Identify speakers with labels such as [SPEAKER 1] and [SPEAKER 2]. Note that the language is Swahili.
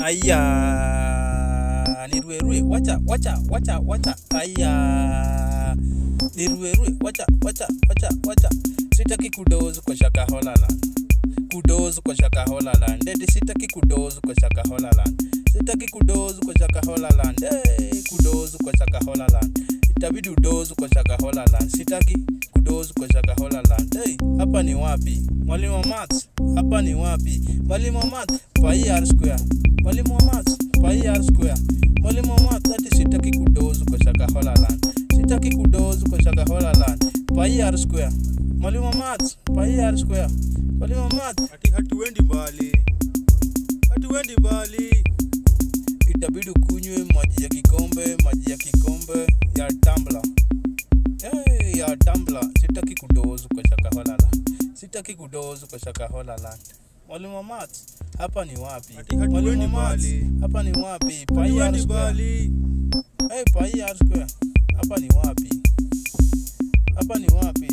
[SPEAKER 1] aya niruerue wacha wacha wacha wacha aya niruerue wacha wacha wacha wacha sitaki kudozu kwa shaka holaland kudozu kwa shaka holaland ndeti sitaki kudozu kwa shaka holaland sitaki kudozu kwa shaka holaland hey, kudozu kwa shaka holaland itabidi udozu kwa shaka holaland sitaki kudozu kwa shaka holaland hey, hapa ni wapi mwalimu wa maths hapa ni wapi mwalimu wa maths pai r square mwalimu wa maths pai r square mwalimu wa maths ati sitaki kudozu kwa shaka holaland sitaki kudozu kwa shaka holaland pai r square mwalimu wa maths pai r square mwalimu wa maths
[SPEAKER 2] ati hatuendi mbali hatuendi mbali
[SPEAKER 1] itabidi ukunywe maji ya kikombe maji ya kikombe ya tambla hey, ya tambla sitaki kudozu kwa shakaholala sitaki kudozu kwa shakaholala mwalimu wa maths hapa ni wapi
[SPEAKER 2] Ati hatuendi
[SPEAKER 1] mwalimu wa maths
[SPEAKER 2] mbali.
[SPEAKER 1] hapa ni wapi pai r
[SPEAKER 2] hatuendi
[SPEAKER 1] square
[SPEAKER 2] mbali
[SPEAKER 1] hey, pai r square hapa ni wapi hapa ni wapi